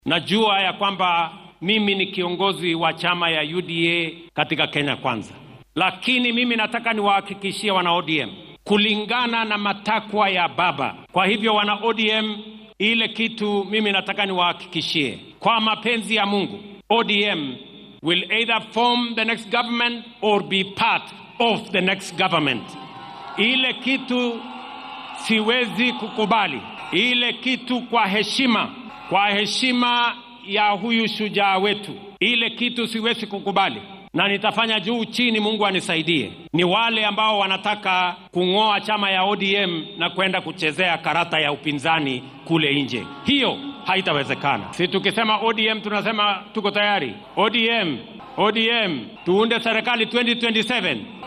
Najua ya kwamba mimi ni kiongozi wa chama ya UDA katika Kenya Kwanza, lakini mimi nataka niwahakikishie wana ODM kulingana na matakwa ya baba. Kwa hivyo wana ODM, ile kitu mimi nataka niwahakikishie kwa mapenzi ya Mungu, ODM will either form the next government or be part of the next government. Ile kitu siwezi kukubali, ile kitu kwa heshima, kwa heshima ya huyu shujaa wetu, ile kitu siwezi kukubali na nitafanya juu chini, Mungu anisaidie. Ni wale ambao wanataka kung'oa chama ya ODM na kwenda kuchezea karata ya upinzani kule nje. Hiyo haitawezekana. Si tukisema ODM tunasema tuko tayari. ODM, ODM tuunde serikali 2027.